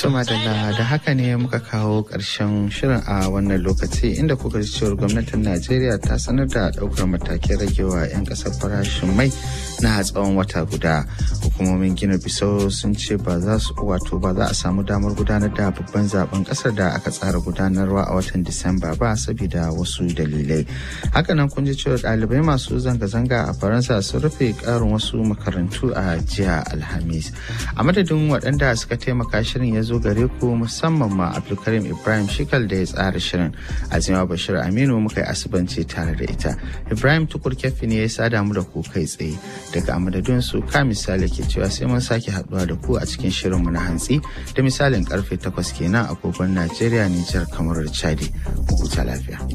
Tuma da da haka ne muka kawo ƙarshen shirin a wannan lokaci inda kuka ji cewar gwamnatin Najeriya ta sanar da ɗaukar matakin ragewa 'yan ƙasar farashin mai na tsawon wata guda. Hukumomin Gina Bisau sun ce ba za su wato ba za a samu damar gudanar da babban zaben ƙasar da aka tsara gudanarwa a watan Disamba ba saboda wasu dalilai. Hakanan kun ji cewa ɗalibai masu zanga-zanga a Faransa sun rufe ƙarin wasu makarantu a jiya Alhamis. A madadin waɗanda suka taimaka shirin ya zo gare ku musamman ma Abdulkarim Ibrahim Shikal da ya tsara shirin. Azima Bashir Aminu muka yi asibanci tare da ita. Ibrahim Tukur Kefi ne ya sada mu da ku kai tsaye. Daga amadadin su ka misali ke cewa sai mun sake haɗuwa da ku a cikin shirinmu na hantsi da misalin karfe takwas kenan agogon Najeriya, Nijar, kamar Chadi. Ku huta lafiya.